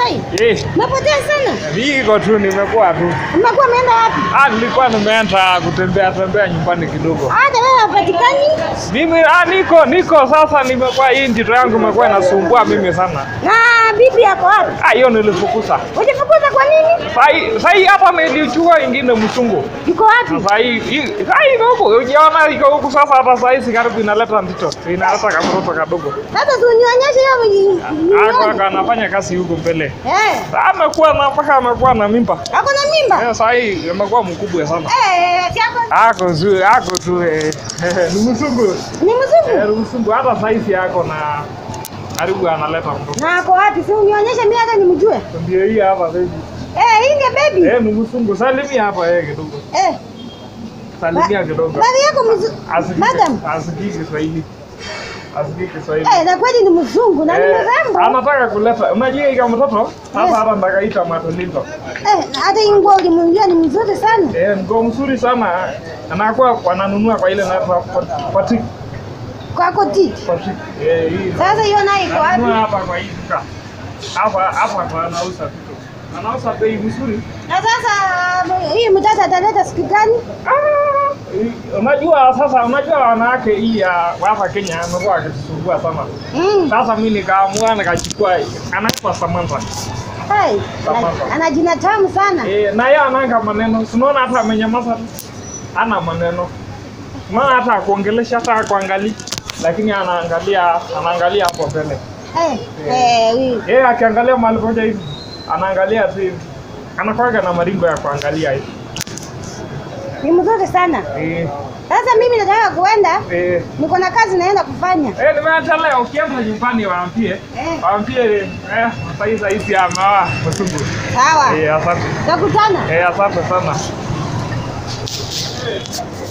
Masai? Eh, Umepotea sana. niko tu nimekuwa tu. Umekuwa umeenda wapi? Ah, nilikuwa nimeenda kutembea tembea nyumbani kidogo. Hata wewe hapatikani. Mimi ah, niko niko sasa, nimekuwa hii njito yangu imekuwa inasumbua mimi sana. Na bibi yako wapi? Ah, hiyo nilifukuza. Ujifukuza kwa nini? Sai sai hapa nilichukua ingine mchungu. Yuko wapi? Sasa hii hii- sai iko huko, ujiona iko huko sasa, hata saa hizi karibu inaleta ndito, inaleta kamtoto kadogo. Sasa tunyonyeshe hiyo Ako mwenye. anafanya kazi huko mbele. Eh, Sasa amekuwa na mpaka amekuwa na mimba. ako na mimba? Eh, saa hii amekuwa mkubwa sana. Eh, si ako Ako tu, ako tu eh, ni msungu. ni mzungu. Eh, ni msungu hata saizi yako na karibu analeta mtoto. Na ako wapi? Si unionyeshe mimi hata nimjue. Ndio hii hapa baby. Eh, hii ndio baby. Eh, ni msungu. Salimia hapa yeye kidogo. Eh, Salimia kidogo. baadhi yako mzungu. Asikike Madam. asikike Kiswahili. Asikike Kiswahili. Eh, na kweli ni mzungu na ni Eh, mrembo. anataka kuleta unajua ika mtoto sasa hata ndakaita matolito Eh, hata hii nguo ulimwingia ni mzuri sana. eh ngo mzuri sana anakuwa wananunua kwa ile na pati Kwako titi. pati eh hii Sasa hiyo nayo iko ananunua wapi? hapa kwa hii duka hapa hapa kwa anauza vitu anauza bei mzuri Na sasa hii mtata ataleta siku gani? Ah, hii- unajua sasa unajua wanawake hii ya hapa Kenya amekuwa akisumbua sana Mm. sasa mimi nikaamua nikachukua anaitwa Samantha Hai, Samantha. ana- ana jina tamu sana. Eh, na yeye ananga maneno. Unaona hata amenyamaza tu. Ana maneno. Maana hata kuongelesha hata kuangalia. Lakini anaangalia anaangalia hapo mbele. Eh, eh, hii. Yeye akiangalia mahali moja hivi anaangalia tu hivi. Anakuwaga na maringo ya kuangalia hivi. Ni mzuri sana. Eh, Sasa mimi nataka kuenda, eh, niko na kazi naenda kufanya. eh nimeacha leo ukienda nyumbani waambie. Eh, Waambie eh sasa hizi ya mawa msungu. sawa. Eh, asante. Takutana. Eh, asante sana.